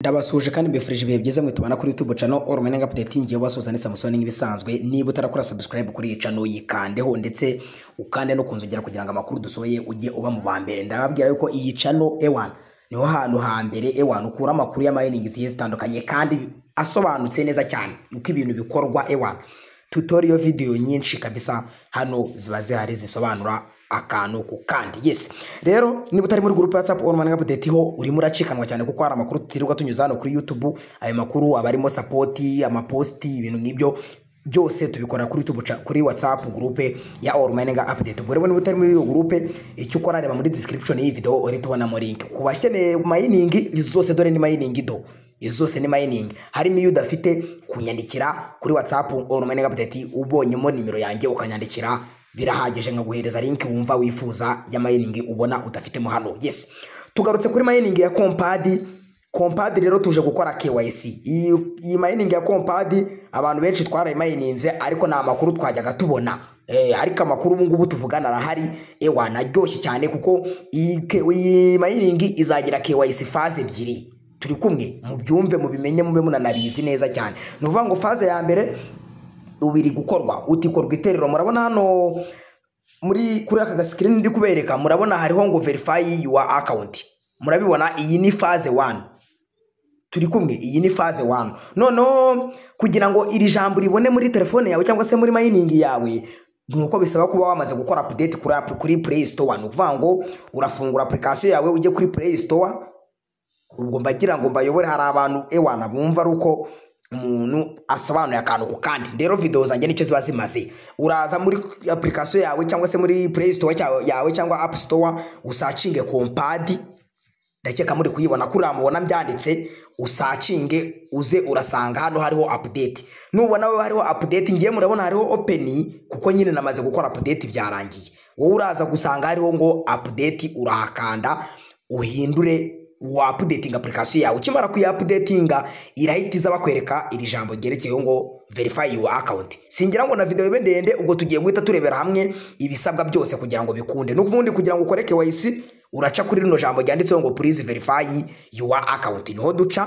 ndabasuhuje kandi mbifurije ibihe byiza mwe tubana kuri YouTube channel All Morning Update ngiye basuhuza ni Samsoni nk'ibisanzwe niba utarakora subscribe kuri iyi channel yikandeho ndetse ukande no kunzogera kugira ngo amakuru dusohoye ujye uba mu bambere ndababwira yuko iyi channel E1 niho hantu hambere E1 ukura amakuru y'amayiningi zigiye zitandukanye kandi asobanutse neza cyane uko ibintu bikorwa E1 tutorial video nyinshi kabisa hano ziba zihari zisobanura akantu ku kandi yes rero niba utari muri group ya WhatsApp on morning update ho urimo uracikanwa cyane kuko hari amakuru tutirirwa tunyuza hano kuri YouTube ayo makuru aba arimo support amaposti ibintu nk'ibyo byose tubikora kuri YouTube cha- kuri WhatsApp group ya All Morning Update ubwo rero niba utari muri iyo group icyo ukora reba muri description y'iyi video uri tubonamo link ku bakeneye mining izi zose dore ni mining do izi zose ni mining hari n'iyo udafite kunyandikira kuri whatsapp or mining update ubonyemo nimero yanjye ukanyandikira birahagije nkaguhereza link wumva wifuza ya mining ubona udafitemo hano yes tugarutse kuri mining ya compad compad rero tuje gukora KYC iyi iyi mining ya compad abantu benshi twarayimayininze ariko nta makuru twajyaga tubona Eh, ariko amakuru ubu ngubu tuvugana arahari ewa naryoshye cyane kuko iyi K- iyi mining izagira KYC phase ebyiri turi kumwe mubyumve mubimenye mube munanabizi neza cyane ni ukuvuga ngo faze ya mbere ubu iri gukorwa utikorwa iterero murabona hano muri kuri aka gasikirini ndi kubereka murabona hariho ngo verify your account murabibona iyi ni faze wani turi kumwe iyi ni faze wani noneho kugira ngo iri jambo ribone muri telefone yawe cyangwa se muri mayiningi yawe ni uko bisaba kuba wamaze gukora apudeti kuri app- kuri play store ni ukuvuga ngo urafungura apurikasiyo yawe ujye kuri play store ubwo mbagira ngo mbayobore hari abantu ewana bumva ari uko umuntu asobanuye akantu ku kandi rero video zanjye nicyo ziba zimaze uraza muri application yawe cyangwa se muri play store cyawe- yawe cyangwa app store usacinge kompadi ndakeka muri kuyibona kuriya mubona byanditse usacinge uze urasanga hano hariho update nubona wowe hariho update ngiye murabona hariho open kuko nyine namaze gukora update byarangiye wowe uraza gusanga hariho ngo update urahakanda uhindure wa updating application yawe ukimara kuyapudetinga irahita iza bakwereka iri jambo ryerekeyeho ngo verify your account singira ngo na video ibe ndende ubwo tugiye guhita turebera hamwe ibisabwa byose kugira ngo bikunde n'ubundi kugira ngo ukore KYC uraca kuri rino jambo ryanditseho ngo please verify your account niho duca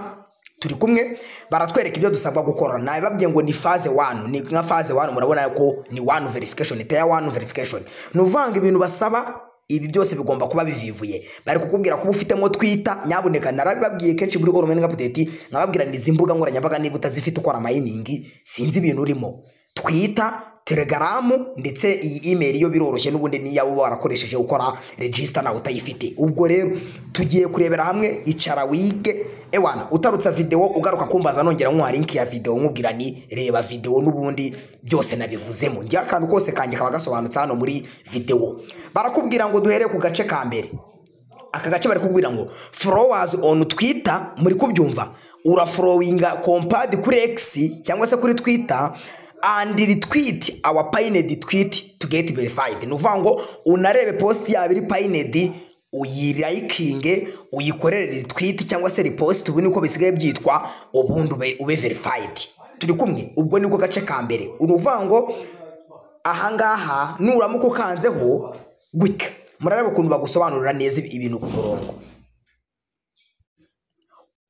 turi kumwe baratwereka ibyo dusabwa gukora nabibabwiye ngo ni faze wanu ni nka faze wanu murabona ko ni wanu verification teya wanu verification ni ukuvuga ngo ibintu basaba ibi byose bigomba kuba bivivuye bari kukubwira kuba ufitemo twita nyaboneka narabibabwiye kenshi muri all morning update nkababwira ni izi mbuga nkoranyambaga niba utazifite ukora mayiningi sinzi ibintu urimo twita telegaramu ndetse iyi email yo biroroshye n'ubundi niyo waba warakoresheje ukora register nawe utayifite ubwo rero tugiye kurebera hamwe icara wige ewana utarutsa video ugaruka kumbaza nongera nkuha link ya video nkubwira ni reba video n'ubundi byose nabivuzemo njye akantu kose kanjye kaba gasobanutse hano muri video barakubwira ngo duhere ku gace ka mbere aka gace bari kubwira ngo followers on twitter muri kubyumva uraforowinga compad kuri x cyangwa se kuri twitter and retweet our pinned tweet to get verified ni ukuvuga ngo unarebe post yabo iri pinned uyirayikinge uyikorere retweet cyangwa se repost ubu niko bisigaye byitwa ubundi ube, ube verified turi kumwe ubwo niko gace ka mbere ni ukuvuga ngo ahangaha nuramuka ukanzeho gutya murareba ukuntu bagusobanurira neza ibintu ku murongo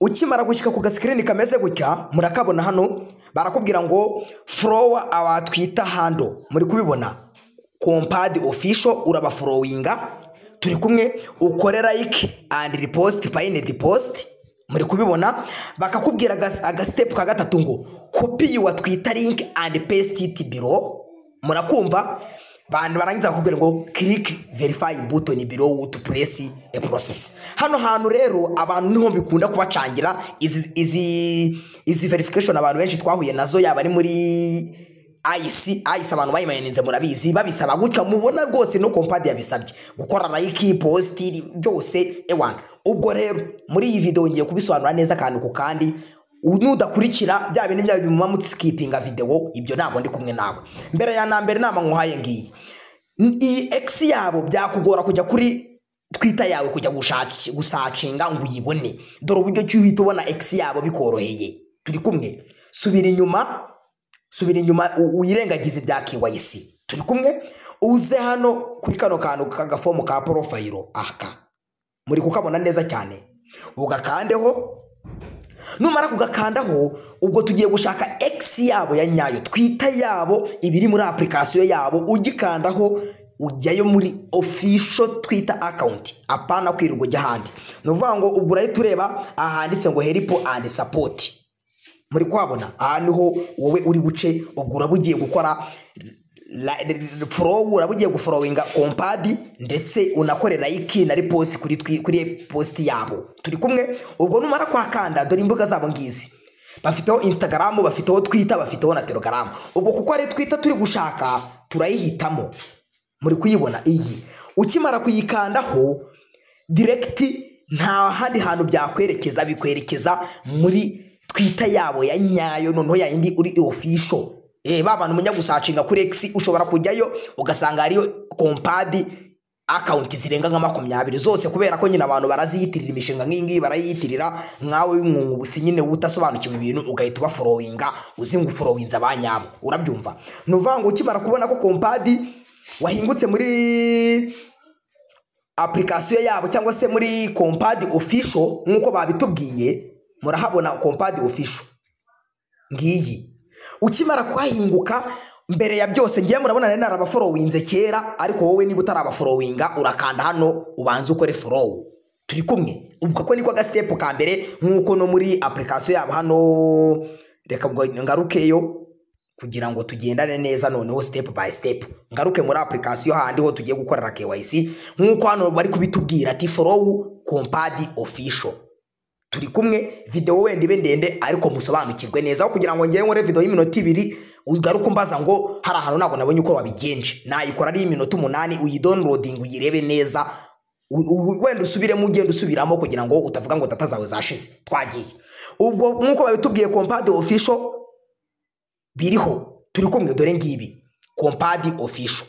ukimara gushyika ku gasikirini kameze gutya murakabona hano barakubwira ngo forowa awa twita hando muri kubibona kompadi ofisho urabaforowinga turi kumwe ukore like and riposti payine riposti muri kubibona bakakubwira agas- agasitepu ka gatatu ngo kopi yuwa twita link and paste it below murakumva bantu barangiza bakubwira ngo kirike verifayi butoni birowu tu puresi e porosesi hano hantu rero abantu niho bikunda kubacangira izi izi izi verifikashoni abantu benshi twahuye nazo yaba ari muri ayisi ayisi abantu bayimaninze murabizi babisaba gutya mubona rwose no kompadi yabisabye gukora layiki positi byose ewana ubwo rero muri iyi videwo ngiye kubisobanura neza akantu ku kandi nudakurikira bya bintu byawe bimuba musikipinga videwo ibyo ntabwo ndi kumwe nawe mbere ya nambere inama nkuhaye ngiyi N- iyi x yabo byakugora kujya kuri twita yawe kujya gushaki- gusacinga ngo uyibone dore uburyo ki uhita ubona x yabo bikoroheye turi kumwe subira inyuma subira inyuma u- uyirengagize ibya KYC turi kumwe uze hano kuri kano kantu k'agafomu ka porofayiro aka muri kukabona neza cyane ugakandeho numara kugakandaho ubwo tugiye gushaka egisi yabo ya nyayo twita yabo ibiri muri apurikasiyo yabo ugikandaho ujyayo muri ofisho twita akawunti apana kwirirwa ujya ahandi ni ukuvuga ngo ubwo urahita ureba ahanditse ngo heripo andi sapoti muri kuhabona aha niho wowe uri buce ubwo uraba ugiye gukora forowu uraba ugiye guforowinga kompadi ndetse unakorera iki na riposi kuri twi- kuri positi yabo turi kumwe ubwo numara kwakanda dore imbuga zabo ngizi bafiteho instagram bafiteho twitter bafiteho na telegram ubwo kuko ari twitter turi gushaka turayihitamo muri kuyibona iyi ukimara kuyikandaho direkiti nta handi hantu byakwerekeza bikwerekeza muri twita yabo ya nyayo noneho ya yindi uri ofisho eh ba bantu mujya gusacinga kuri egisi ushobora kujyayo ugasanga hariyo kompadi akawunti zirenga nka makumyabiri zose kubera ko nyine abantu baraziyitirira imishinga nk'iyi ngiyi barayiyitirira nkawe w'umwungutsi nyine utasobanukiwe ibintu ugahita ubaforowinga uzi ngo uforowinze abanyabo urabyumva ni ukuvuga ngo ukimara kubona ko kompadi wahingutse muri apurikasiyo yabo cyangwa se muri kompadi ofisho nk'uko babitubwiye murahabona kompadi ofisho ngiyi ukimara kuhahinguka mbere ya byose ngewe murabona nari narabaforowinze kera ariko wowe niba utarabaforowinga urakanda hano ubanze ukore forowu turi kumwe ubwo ko niko agasitepu ka mbere nk'uko no muri apurikasiyo yabo hano reka ngo ngarukeyo kugira ngo tugendane neza noneho step by step ngaruke muri application handi ho tugiye gukorera KYC nkuko hano bari kubitubwira ati follow compad official turi kumwe video wenda ibe ndende ariko musobanukirwe neza aho kugira ngo ngewe nkore video y'iminota ibiri ugaruka umbaza ngo hari ahantu ntabwo nabonye uko wabigenje nayikora ari iminota umunani uyidownloading uyirebe neza u- u- wenda usubiremo ugenda usubiramo kugira ngo utavuga ngo data zawe zashize twagiye ubwo nk'uko babitubwiye compad official biriho turi kumwe dore ngibi kompadi ofisho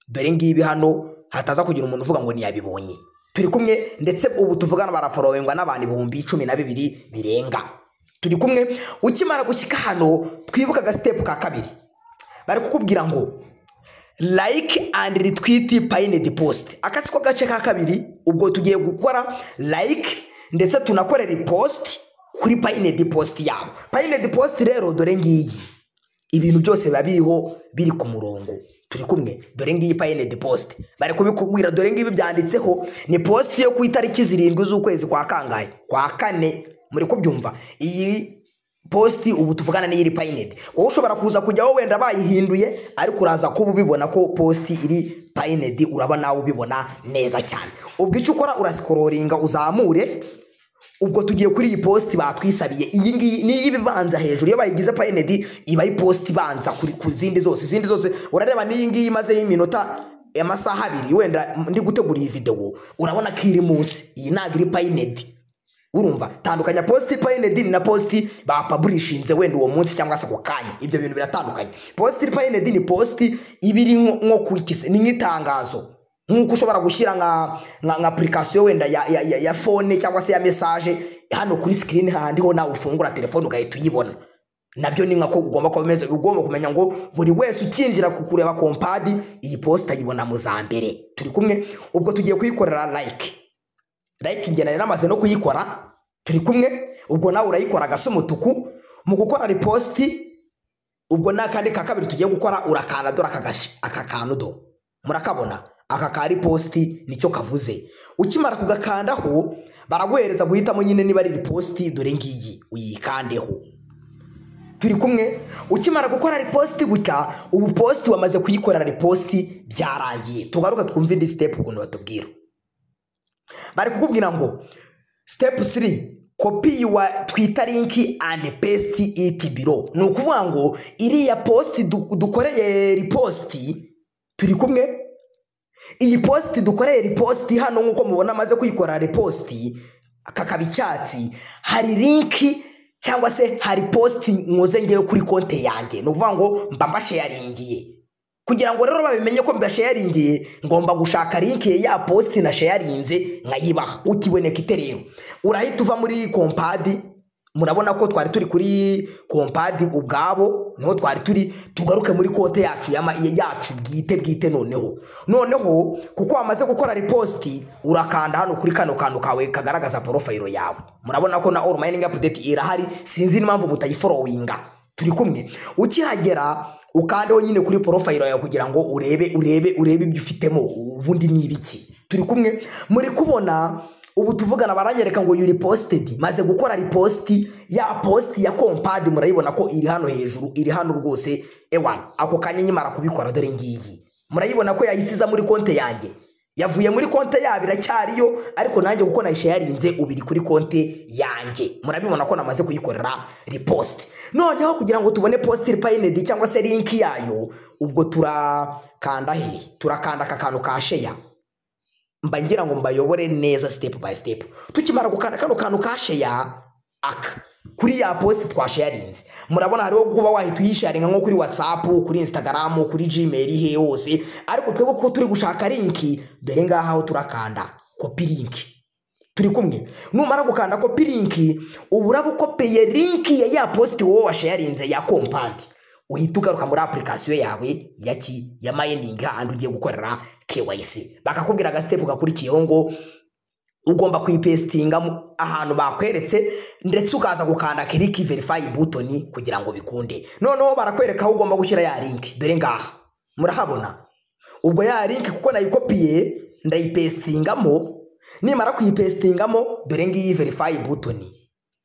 dore ngibi hano hataza kugira umuntu uvuga ngo ntiyabibonye turi kumwe ndetse ubu tuvugana baraforowingwa n'abantu ibihumbi cumi na bibiri birenga turi kumwe ukimara gushyika hano twibuke agasitepu ka kabiri bari kukubwira ngo like and retweet pinned post akasi ko gace ka kabiri ubwo tugiye gukora like ndetse tunakore repost kuri pinned post yabo pinned post rero dore ngiyi ibintu byose biba biriho biri ku murongo turi kumwe dore ngiyi pinned post bari kubikubwira dore ngibi byanditseho ni post yo ku itariki zirindwi z'ukwezi kwa kangahe kwa kane muri kubyumva iyi posti ubu tuvugana n'iyiri payinedi wowe ushobora kuza kujyaho wenda bayihinduye ariko uraza kuba ubibona ko posti iri payinedi uraba nawe ubibona neza cyane ubwo icyo ukora urasikororinga uzamure ubwo tugiye kuri iyi posti batwisabiye iyi ngiyi niyo iba ibanza hejuru iyo bayigize payinedi iba ari posti ibanza kuri- ku zindi zose izindi zose urareba n'iyi ngiyi imazeho iminota amasaha abiri wenda ndi gutegura iyi videwo urabona ko iri munsi iyi ntabwo iri payinedi urumva tandukanya posti payinedi na posti bapaburishinze wenda uwo munsi cyangwa se ako kanya ibyo bintu biratandukanye posti payinedi ni posti iba iri nko nko ku ikise ni nk'itangazo nk'uko ushobora gushyira nka nka nka apurikasiyo wenda ya, ya, ya, ya fone cyangwa se ya mesaje hano kuri sikirini handiho nawe ufungura telefone ugahita uyibona nabyo ni nkako ugomba kuba umeze ugomba kumenya ngo buri wese ukinjira ku kureba kompadi iyi posta ayibona mu za mbere turi kumwe ubwo tugiye kuyikorera like like njye nari namaze no kuyikora turi kumwe ubwo nawe urayikora gasa umutuku mu gukora riposti ubwo ni akandi ka kabiri tugiye gukora urakanda dore aka gashi aka kantu do murakabona aka ka riposti nicyo kavuze ukimara kugakandaho baraguhereza guhitamo nyine niba ari riposti dore ngiyi uyikandeho turi kumwe ukimara gukora riposti gutya ubu posti wamaze kuyikorera riposti byarangiye tugaruka twumve indi sitepu ukuntu batubwira bari kukubwira ngo step 3 copy your twitter link and paste it below ni ukuvuga ngo iriya post du- dukoreye ripost turi kumwe iyi post dukoreye ripost hano nk'uko mubona amaze kuyikora ripost kakaba icyatsi hari link cyangwa se hari post nkoze ngewe kuri konte yanjye ni ukuvuga ngo mba mbashayaringiye kugira ngo rero babimenye ko mbashayaringiye ngomba gushaka link ya posti nashayarinze nkayibaha utiboneka iterero urahita uva muri kompadi murabona ko twari turi kuri kompadi ubwabo niho twari turi tugaruke muri konte yacu ya ma- yacu bwite bwite noneho noneho kuko wamaze gukora ripositi urakanda hano kuri kano kantu kawe kagaragaza porofayiro yawe murabona ko na all mining update irahari sinzi n'impamvu mutayiforowinga turi kumwe ukihagera ukandeho nyine kuri porofayiro yawe kugira ngo urebe urebe urebe ibyo ufitemo ubundi ni ibiki turi kumwe muri kubona ubu tuvugana baranyereka ngo yuri positedi maze gukora ripositi ya positi ya kompadi murayibona ko iri hano hejuru iri hano rwose ewana ako kanya nyimara kubikora dore ngiyi murayibona ko yayisiza muri konte yanjye yavuye muri konte yabo iracyariyo ariko nanjye kuko nayishe yarinze ubiri kuri konte yanjye murabibona ko namaze kuyikorera ripositi noneho kugira ngo tubone positi ripayinedi cyangwa se linki yayo ubwo turakanda hehe turakanda aka kantu ka sheya mba ngira ngo mbayobore neza step by step tukimara gukanda kano kantu ka sheya aka kuri ya post twasharinze murabona hariho kuba wahita uyisharinga nko kuri whatsapp kuri instagram kuri gmail he hose ariko twebwe ko turi gushaka linki dore ngaho turakanda kopi linki turi kumwe numara gukanda kopi linki uba urabukopeye linki ya ya post wowe washarinze ya kompandi uhita ugaruka muri apurikasiyo yawe ya ki ya mayiningi hahandi ugiye gukorera KYC bakakubwira agasitepu gakurikiyeho ngo ugomba kuyipesitinga mu- ahantu bakweretse ndetse ukaza gukanda kiriki verifayi butoni kugira ngo bikunde noneho barakwereka aho ugomba gushyira ya linki dore ngaha murahabona ubwo ya linki kuko nayikopiye ndayipesitingamo nimara kuyipesitingamo dore ngiyi verifayi butoni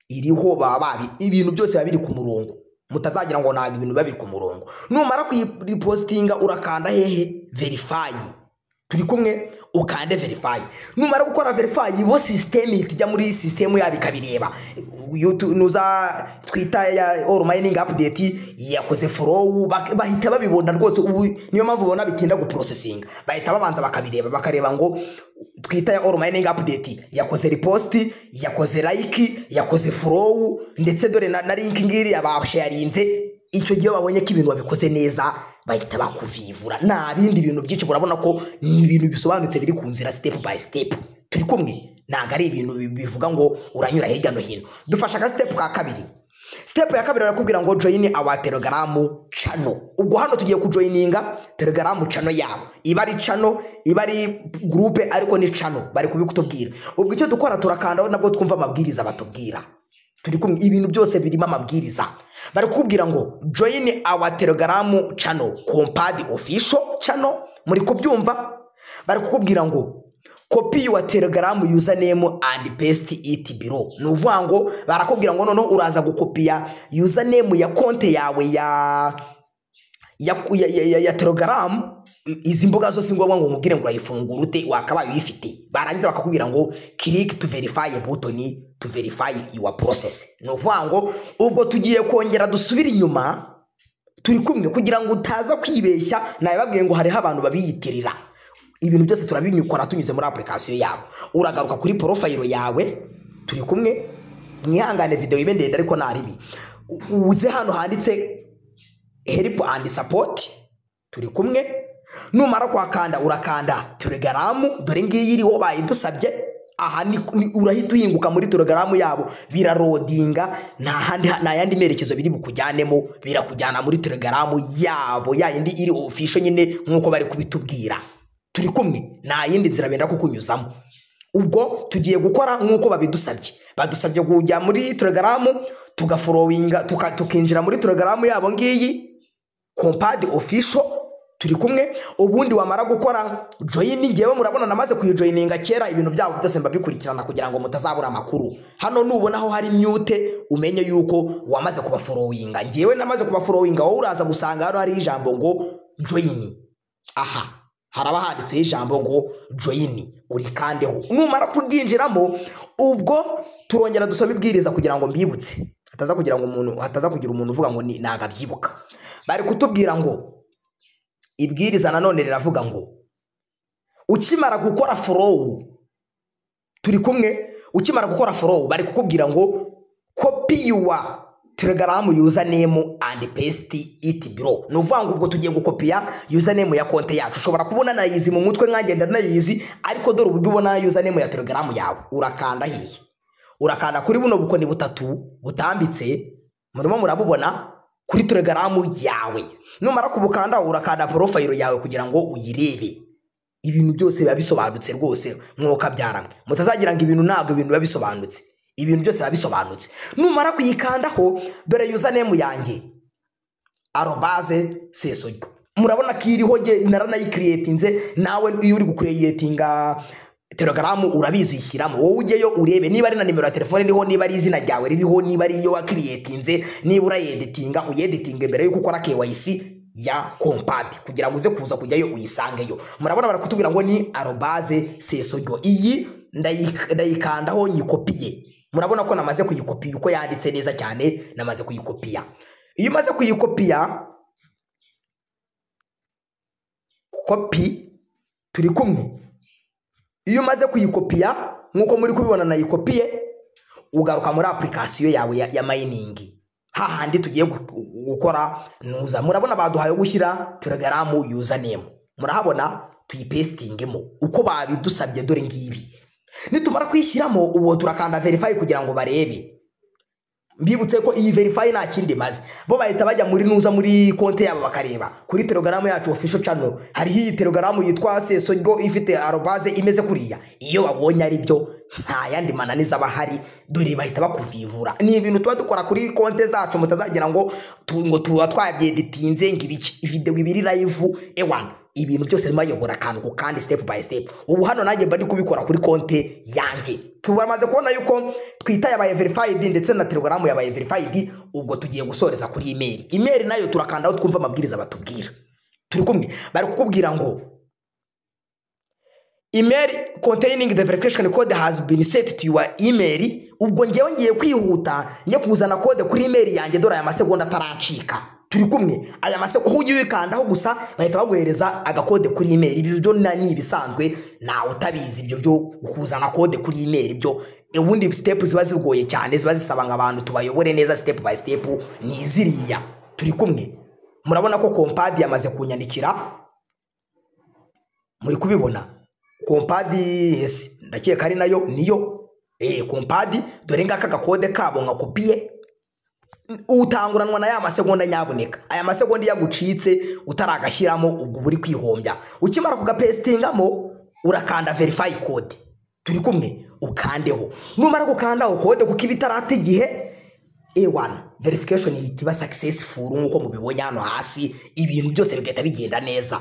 iriho baba babi ibintu byose biba biri ku murongo mutazagira ngo ntabwo ibintu biba biri ku murongo numara kuyipositinga urakanda hehe verifayi turi kumwe ukande verifayi numara gukora verifayi bo sisiteme ihita ijya muri sisiteme yabo ikabireba Yutu- nuza twita ya all mining update yakoze follow bak- bahita babibona rwose ubu niyo mpamvu ubona bitinda guprocessinga bahita babanza bakabireba bakareba ngo twita ya all mining update yakoze repost yakoze like yakoze follow ndetse dore na, na link ngiriya basharinze icyo gihe babonye ko ibintu babikoze neza bahita bakuvivura nta bindi bintu byinshi urabona ko ni ibintu bisobanutse biri ku nzira step by step turi kumwe ntabwo ari ibintu bi- bivuga ngo uranyura hirya no hino dufashe agasitepu ka kabiri sitepu ya kabiri barakubwira ngo joyini awa telegaramu cano ubwo hano tugiye kujoyininga telegaramu cano yabo iba ari cano iba ari gurupe ariko ni cano bari kubikutubwira ubwo icyo dukora turakandaho nabwo twumva amabwiriza batubwira turi kumwe ibintu byose birimo amabwiriza bari kukubwira ngo joyini awa telegaramu cano kompadi ofisho cano muri kubyumva bari kukubwira ngo kopi yuwa telegaramu username and paste it below ni ukuvuga ngo barakubwira ngo noneho uraza gukopiya username ya konte yawe ya ya, ya, ya, ya, ya telegram i- izi mbuga zose ngombwa ngo umubwire ngo urayifungura ute wakabaye uyifite barangiza bakakubwira ngo click to verify button to verify your process ni ukuvuga ngo ubwo tugiye kongera dusubire inyuma turi kumwe kugira ngo utaza kwibeshya nabibabwiye ngo hariho abantu babiyitirira ibintu byose turabinyukora tunyuze muri apurikasiyo yabo uragaruka kuri porofayiro yawe turi kumwe mwihangane videwo ibe ndende ariko nta ribi U- uze hano handitse help and support turi kumwe numara kwakanda urakanda telegaramu dore ngiyi iriho bayidusabye aha ni, ni, urahita uhinguka muri telegaramu yabo birarodinga nta handi nta yandi merekezo biri bukujyanemo birakujyana muri telegaramu yabo ya yindi iri ofisho nyine nk'uko bari kubitubwira turi kumwe nta yindi nzira benda kukunyuzamo ubwo tugiye gukora nk'uko babidusabye badusabye kujya muri telegaramu tugaforowinga tuka- tukinjira muri telegaramu yabo ngiyi kompadi ofisho turi kumwe ubundi wamara gukora joyini ngewe murabona namaze kuyijoyininga kera ibintu byabo byose mbabikurikirana kugira ngo mutazabura amakuru hano nubona aho hari myute umenye yuko wamaze kubaforowinga ngewe namaze kubaforowinga wowe uraza gusanga hano hariho ijambo ngo joyini aha haraba handitseho ijambo ngo joyini urikandeho numara kuryinjiramo ubwo turongera dusoma ibwiriza kugira ngo mbibutse hataza kugira ngo umuntu hataza kugira umuntu uvuga ngo ni ntabwo abyibuka bari kutubwira ngo ibwiriza nanone riravuga ngo ukimara gukora forowu turi kumwe ukimara gukora forowu bari kukubwira ngo kopi yuwa telegaramu username and paste it below ni ukuvuga ngo ubwo tugiye gukopiya username ya konte yacu ushobora kubona nayizi mu mutwe nkagenda nayizi ariko dore uburyo ubona username ya telegaramu yawe urakanda hehe urakanda kuri buno bukoni butatu butambitse murimo murabubona kuri telegaramu yawe numara kubukanda urakanda porofayiro yawe kugira ngo uyirebe ibintu byose biba bisobanutse rwose mwuka byaramwe mutazagira ngo ibintu ntabwo ibintu biba bisobanutse ibintu byose biba bisobanutse numara kuyikandaho dore yuzanemu yanjye arobaze sesojyo murabona ko iriho nge naranayikiretinze nawe iyo uri gukureyetinga telegaramu urabizishyiramo wowe ujyeyo urebe niba ari na nimero ya telefone iriho niba ari izina ryawe ririho niba ari iyo wakiriyetinze niba urayeditinga uyeditinga mbere yuko ukora KYC ya kompati kugira ngo uze kuza kujyayo uyisangeyo murabona barakutubwira ngo ni arobaze sesojyo iyi ndayi- ndayikandaho nyikopiye murabona ko namaze kuyikopiya uko yanditse neza cyane namaze kuyikopiya iyo umaze kuyikopiya kopi turi kumwe iyo umaze kuyikopiya nk'uko muri kubibona nayikopiye ugaruka muri apurikasiyo yawe ya, ya mayiningi hahandi tugiye gu- gukora nuza murabona baduhaye gushyira telegaramu yuzanemo murahabona tuyipesitingemo uko babidusabye dore ngibi nitumara kuyishyiramo ubu turakanda verify kugira ngo barebe mbibutse ko iyi verify nta kindi imaze bo bahita bajya muri nuza muri konti yabo bakareba kuri telegaramu yacu official channel hariho iyi telegaramu yitwa sesongo ifite arobase imeze kuriya iyo babonye ari byo nta yandi mananiza aba ahari dore bahita bakuvivura ni ibintu tuba dukora kuri konti zacu mutazagira ngo tu- ngo tuba twabyeditinze ngo ibiki video ibiri live ewana ibintu byose bimayobora akantu ku kandi step by step ubu hano nanjye mba ndi kubikora kuri konti yanjye tumaze kubona yuko twita yabaye verified ndetse na telegaramu yabaye verified ubwo tugiye gusoreza kuri imeri imeri nayo turakandaho twumva amabwiriza batubwira turi kumwe bari kukubwira ngo email containing the verification code has been set to your email ubwo ngewe ngiye kwihuta njye kuzana code kuri email yanjye dore aya masegonda atarancika turi kumwe aya masegonda ugiye uyikandaho gusa bahita baguhereza agakode kuri email ibyo byo na- ni ibisanzwe ntawe utabizi ibyo byo kuzana kode kuri email byo ubundi step ziba zigoye cyane ziba zisaba ngo abantu tubayobore neza step by step ni ziriya turi kumwe murabona ko kompadi yamaze kunyandikira muri kubibona kompadi yes, ndakeka ari nayo niyo eh kompadi dore ngaka gakode kabo ngakopiye utanguranwa na ya masegonda nyaboneka aya masegonda iyo agucitse utaragashyiramo ubwo buri kwihombya ukimara kugapesitingamo urakanda verify code turi kumwe ukandeho numara gukandaho code kuko iba itarata igihe A1 verification ihita iba successful nk'uko mubibonye hano hasi ibintu byose bigahita bigenda neza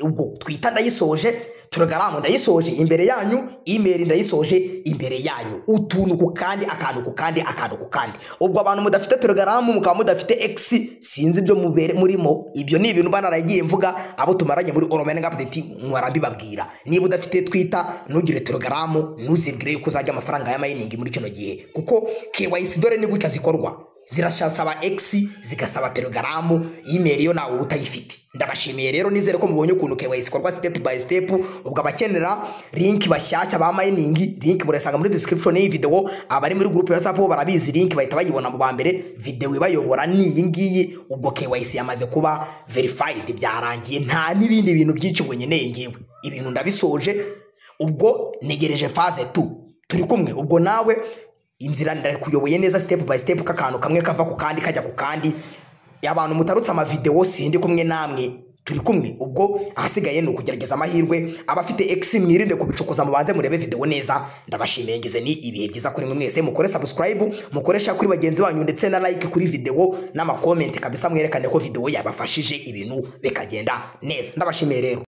ubwo twita ndayisoje telegaramu ndayisoje imbere yanyu email ndayisoje imbere yanyu utuntu ku kandi akantu ku kandi akantu ku kandi ubwo abantu mudafite telegaramu mukaba mudafite x sinzi ibyo mubere murimo ibyo ni ibintu bana naragiye mvuga abo tumaranye muri oromenga update nkora mbibabwira niba udafite twita ntugire telegaramu ntuzibwire yuko uzajya amafaranga ya mayiningi muri kino gihe kuko KYC dore ni gutya zikorwa zirasaba X zigasaba telegaramu email yo nawe uba utayifite ndabashimiye rero nizere ko mubonye ukuntu KYC ikorwa step by step ubwo abakenera link bashyashya ba mining link murasanga muri description y'iyi video abari muri group ya WhatsApp bo barabizi link bahita bayibona mu ba mbere video ibayobora ni iyi ngiyi ubwo KYC yamaze kuba verified byarangiye nta n'ibindi bintu byinshi ngo nkeneye ngewe ibintu ndabisoje ubwo negereje phase 2 turi kumwe ubwo nawe inzira ndakuyoboye neza step by step kakantu kamwe kava ku kandi kajya ku kandi abantu mutarutse amavideo sindi kumwe namwe turi kumwe ubwo ahasigaye ni ukugerageza amahirwe abafite x mwirinde kubicukuza mubanze murebe video neza ndabashimiye ngize ni ibihe byiza kuri mwe mwese mukore subscribe mukore share kuri bagenzi banyu ndetse na like kuri video n'amakomenti kabisa mwerekane ko video yabafashije ibintu bikagenda neza ndabashimiye rero